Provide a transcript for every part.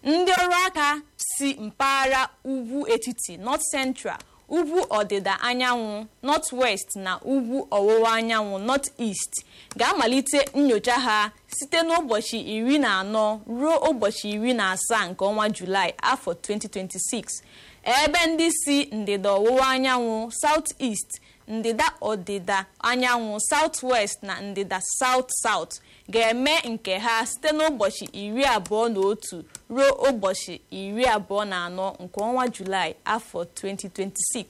ndị ọrụ aka si mpaghara ugwu etiti north central ugwu ọdịda anyanwụ north west na ugwu ọwụwa anyanwụ north east ga-amalite nyocha ha site n'ụbọchị iri na anọ ruo ụbọchị iri na asaa nke ọnwa julaị afọ 2026 ebe ndị si ndịda ọwụwa anyanwụ south east ndịda ọdịda anyanwụ south west na ndịda south south ga-eme nke ha site n'ụbọchị iri abụọ na otu ruo ụbọchị iri abụọ na anọ nke ọnwa julaị afọ 2026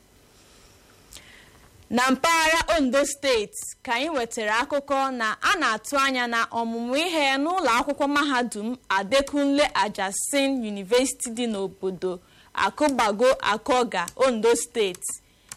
na mpaghara ondo steeti ka anyị nwetara akụkọ na a na-atụ anya na ọmụmụ ihe n'ụlọ akwụkwọ mahadum adekunle ajasin university dị n'obodo akụgbago akọga ondo steeti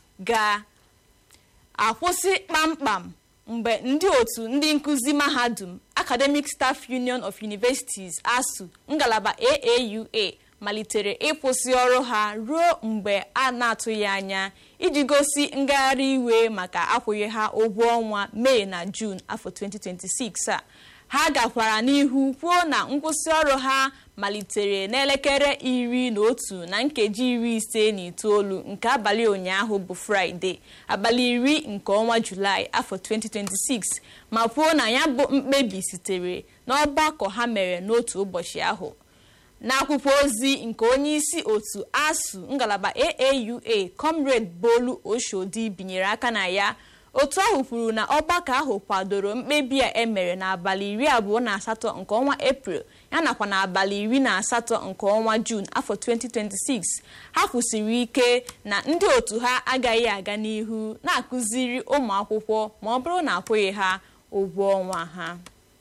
ga-akwụsị kpamkpam mgbe ndị otu ndị nkụzi mahadum academic staff union of universities asu ngalaba aaua malitere ịkwụsị ọrụ ha ruo mgbe a na-atụghị anya iji gosi ngagharị iwe maka akwụghị ha ụgwọ ọnwa mee na jun afọ 2026 a ha gakwara n'ihu kwuo na nkwụsị ọrụ ha malitere n'elekere iri na otu na nkeji iri ise na itoolu nke abalị ụnyaahụ bụ fraịde abalị iri nke ọnwa julaị afọ 2026 ma kwuo na ya bụ mkpebi sitere n'ọgbakọ ha mere n'otu ụbọchị ahụ n'akwụkwọ ozi nke onye isi otu asu ngalaba aaua comrade bolu oshodi binyere aka na ya otu ahụ kwuru na ọgbakọ ahụ kwadoro mkpebi a emere n'abalị iri abụọ na asatọ nke ọnwa eprel ya nakwa n'abalị iri na asatọ nke ọnwa jun afọ 2026 ha kwụsịrị ike na ndị otu ha agaghị aga n'ihu na-akụziri ụmụ akwụkwọ ma ọ bụrụ na akwụghị ha ụgwọ ọnwa ha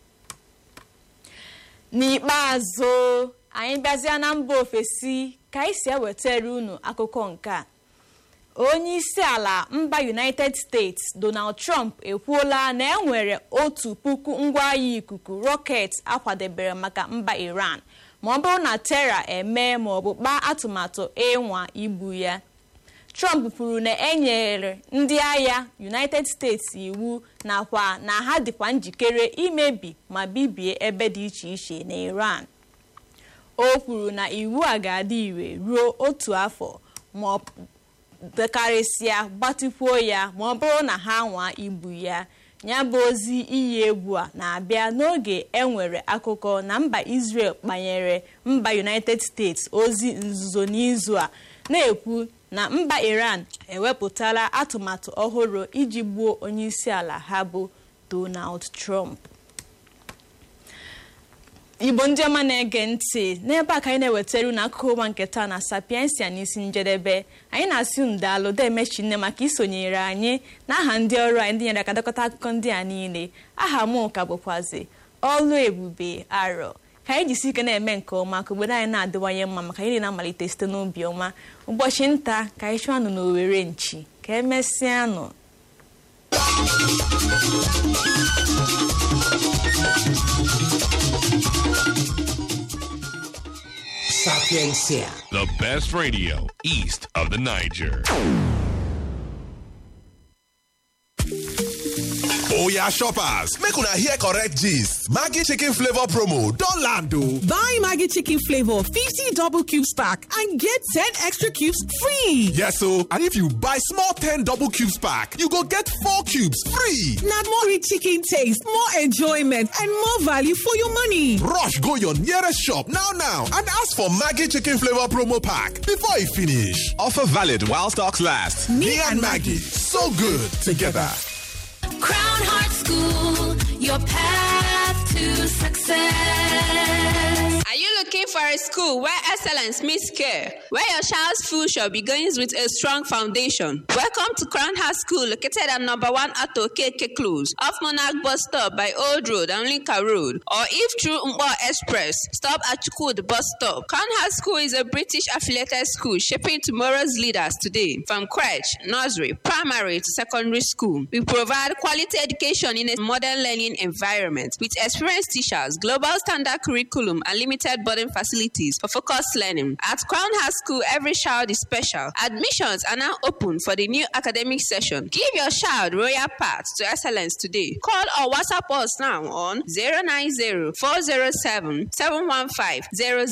n'ikpeazụ anyị bịazịa na mba ofesi ka anyị si ewetara unu akụkọ nke a onye isi ala mba united states donald trump ekwuola na enwere otu puku ngwaahịa ikuku rọket akwadebere maka mba iran ma ọ bụrụ na tera eme ma ọ bụ kpaa atụmatụ ịnwa igbu ya trump kwuru na enyere ndị agha united states iwu nakwa na ha dịkwa njikere imebi ma bibie ebe dị iche iche na iran o kwuru na iwu a ga-adị ire ruo otu afọ ma ọ dekarịsịa gbatịkwuo ya ma ọ bụrụ na ha nwaa igbu ya ya bụ ozi iyi egwu a na-abịa n'oge enwere akụkọ na mba Israel kpanyere mba United States ozi nzuzo n'izu a na-ekwu na mba Iran ewepụtala atụmatụ ọhụrụ iji gbuo onyeisi ala ha bụ Donald Trump igbo ndị ọma na-ege ntị n'ebe a ka anyị na-ewetara unu akụkọ ụwa nke taa na sapiensia n'isi njedebe anyị na-asị unu daalụ demechi nne maka isonyere anyị na aha ndị ọrụ anyị ndị nyere aka dekọta akụkọ ndị a niile aha m ka bụkwazi ọlụ ebube arọ ka anyị jisi ike na-eme nke ọma ka obodo anyị na-adịwanye mma maka anyị na-amalite site n'obi ọma ụbọchị nta ka anyị chụọ anụ n'owere nchi ka emesịanụ Sapiencia. The best radio east of the Niger. oya shoppers make una hear correct gist maggi chicken flavour promo don land o. Buy Maggie Chicken Flavor 50 double cubes pack and get 10 extra cubes free. yes o and if you buy small ten double cubes pack you go get four cubes free. Now more rich chicken taste, more enjoyment, and more value for your money. rush go your nearest shop now now and ask for maggi chicken flavour promo pack before e finish. offer valid while stocks last. me, and maggi so good together. Crown Heart School, your path to success. Are you looking for a school where excellence meets care, where your child's future begins with a strong foundation? Welcome to Crown House School, located at number one Ato KK Close, off Monarch Bus Stop by Old Road and Linka Road, or if through Mbo Express, stop at Chukud Bus Stop. Crown House School is a British affiliated school shaping tomorrow's leaders today, from crèche, nursery, primary to secondary school. We provide quality education in a modern learning environment with experienced teachers, global standard curriculum, and limited boarding facilities for focused learning. At Crown House School, every child is special. Admissions are now open for the new academic session. Give your child royal path to excellence today. Call or WhatsApp us now on 090 407 715